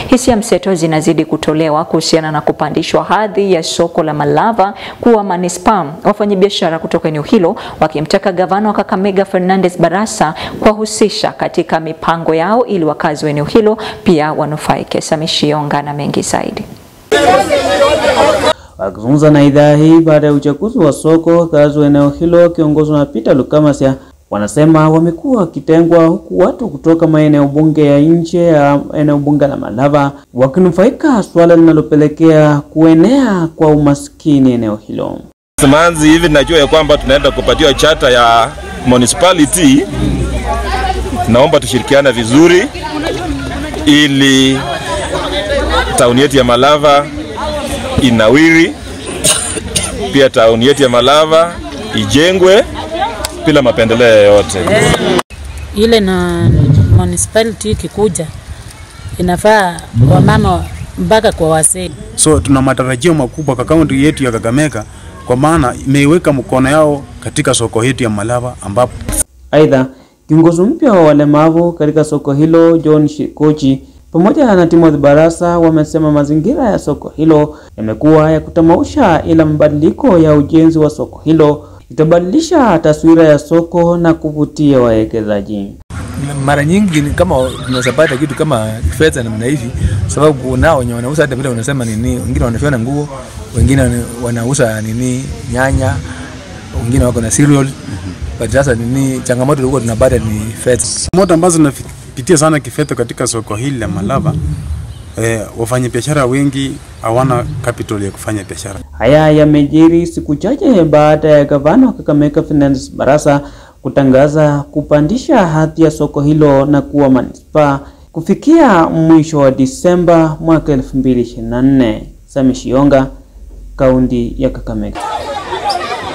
Hisia mseto zinazidi kutolewa kuhusiana na kupandishwa hadhi ya soko la Malava kuwa manispaa, wafanyabiashara kutoka eneo hilo wakimtaka gavana wa Kakamega Fernandes Barasa kuwahusisha katika mipango yao ili wakazi wa eneo hilo pia wanufaike. Samishionga na mengi zaidi. Wakizungumza na idhaa hii baada ya uchaguzi wa soko, wakazi wa eneo hilo wakiongozwa na Peter Lukamasia wanasema wamekuwa wakitengwa, huku watu kutoka maeneo bunge ya nje ya eneo bunge la Malava wakinufaika, suala linalopelekea kuenea kwa umaskini eneo hilo. Simanzi hivi najua ya kwamba tunaenda kupatiwa chata ya municipality. Naomba tushirikiane vizuri ili tauni yetu ya Malava inawiri, pia tauni yetu ya Malava ijengwe bila mapendeleo yoyote. ile na municipality ikikuja inafaa wamama mpaka kwa wasee. So tuna matarajio makubwa kwa kaunti yetu ya Kakamega kwa maana imeiweka mkono yao katika soko yetu ya Malava ambapo Aidha, kiongozi mpya wa walemavu katika soko hilo John Shikochi pamoja na Timothy Barasa wamesema mazingira ya soko hilo yamekuwa ya kutamausha, ila mabadiliko ya ujenzi wa soko hilo itabadilisha taswira ya soko na kuvutia wawekezaji. mara nyingi ni kama tunaweza pata kitu kama fedha namna hivi, sababu nao wenye wanauza hata vile unasema nini, wengine wanashona nguo, wengine wana- wanauza nini nyanya, wengine wako na cereal but sasa nini, changamoto ilikuwa tunapata ni fedha. moto ambazo zinapitia sana kifedha katika soko hili la Malava eh, wafanyabiashara wengi hawana capital ya kufanya biashara. Haya yamejiri siku chache baada ya gavana wa Kakamega Fernandes Barasa kutangaza kupandisha hadhi ya soko hilo na kuwa manispaa kufikia mwisho wa Disemba mwaka 2024. Sami Shionga, kaunti ya Kakamega.